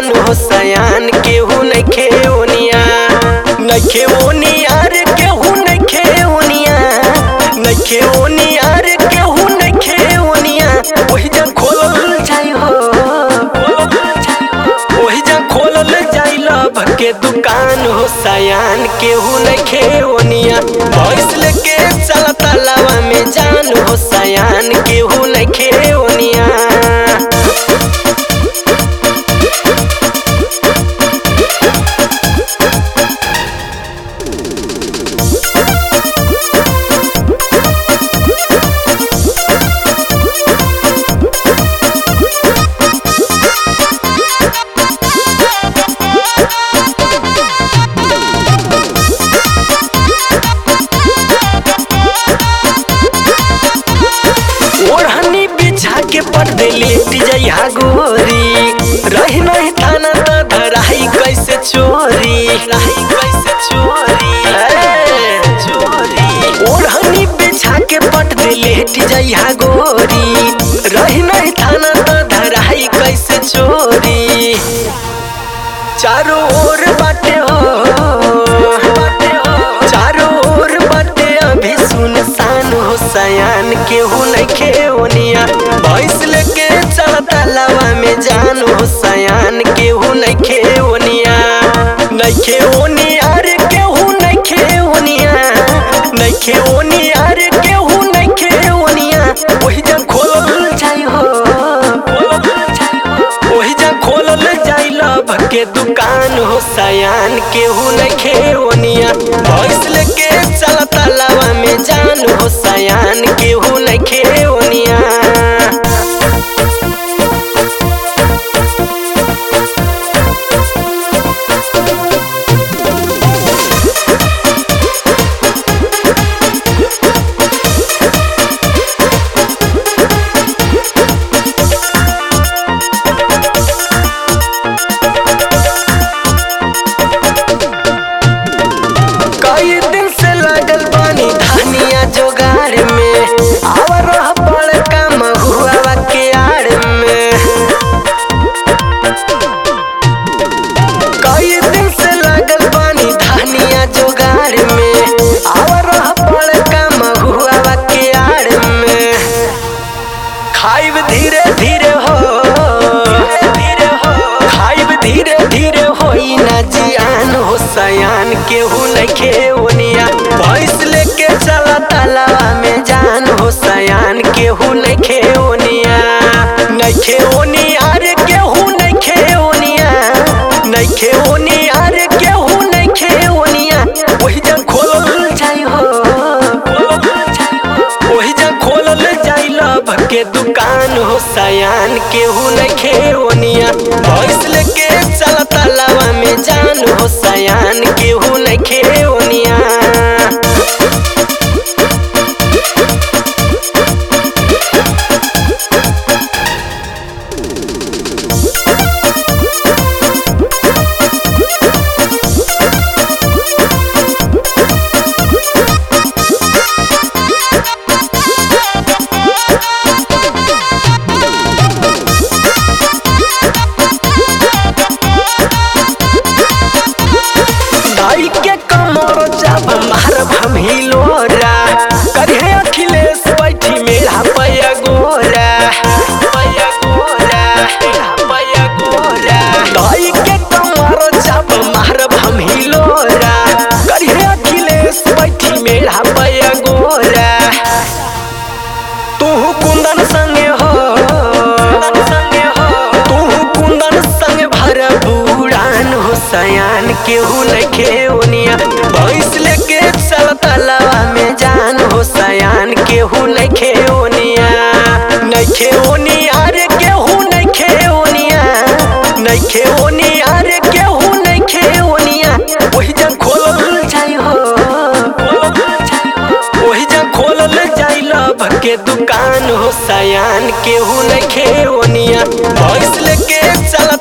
जान हो सयान केहू नइखे ओनिया नइखे ओनिया रे केहू नइखे ओनिया नइखे ओनिया रे केहू नइखे ओनिया ओही जा खोलल जाई हो ओही जा खोलल जाई लभ के दुकान हो सयान केहू नइखे ओनिया भैंस लेके चल तालावा में जान हो सयान केहू नइखे ओनिया ओढ़नी बिछा के पर्दे लेट जइहा गोरी रही नहीं थाना त धराई कैसे चोरी रही कैसे चोरी ए, चोरी ओढ़नी बिछा के पर्दे लेट जइहा गोरी रही नहीं थाना त धराई कैसे चोरी चारों ओर बाटे हो बाटे हो चारों ओर बाटे अभी सुनसान हो सयान केहू नइखे ओनिया भैंस लेके चल तालावा में जान हो सयान केहू नइखे ओनिया नइखे ओनिया रे केहू नइखे ओनिया नइखे ओनिया रे केहू नइखे ओनिया ओही जा खोलल जाई हो ओही जा खोलल जाई लभ के दुकान हो सयान केहू नइखे ओनिया भैंस लेके चल तालावा में जान हो सयान केहू नइखे ओनिया कई दिन से लगल बानी धानिया जोगाड़ में आवर रह बड़का महुआ के आड़ में कई दिन से लगल बानी धानिया जोगाड़ में आवर रह बड़का महुआ के आड़ में खाइब धीरे धीरे हो धीरे हो खाइब धीरे धीरे होई ना जियान हो सयान केहू नइखे ओनिया भैंस लेके चला तालावा में जान हो सयान केहू नइखे ओनिया नइखे ओनिया रे केहू नइखे ओनिया नइखे ओनिया रे केहू नइखे ओनिया ओही जा खोलल जाई हो ओही जा खोलल जाई लभ के दुकान हो सयान केहू नइखे ओनिया भैंस लेके चल तालावा में जान हो सयान केहू नइखे ओनिया दाई के कमर जब मारब हम हिलोरा करिहे अखिलेश बैठी मेरा पैया गोरा पैया गोरा पैया गोरा दाई के कमर जब मारब हम हिलोरा करिहे अखिलेश बैठी मेरा पैया गोरा तू कुंदन संगे हो संगे हो तू कुंदन संग भर बुड़ान हो सयान केहू नइखे ओनिया भैंस लेके चल तलावा में जान हो सयान केहू नइखे ओनिया नइखे ओनिया रे केहू नइखे ओनिया नइखे ओनिया रे केहू नइखे ओनिया ओही जा खोलल जाई हो ओही जा खोलल जाई लभ के दुकान हो सयान केहू नइखे ओनिया भैंस लेके चल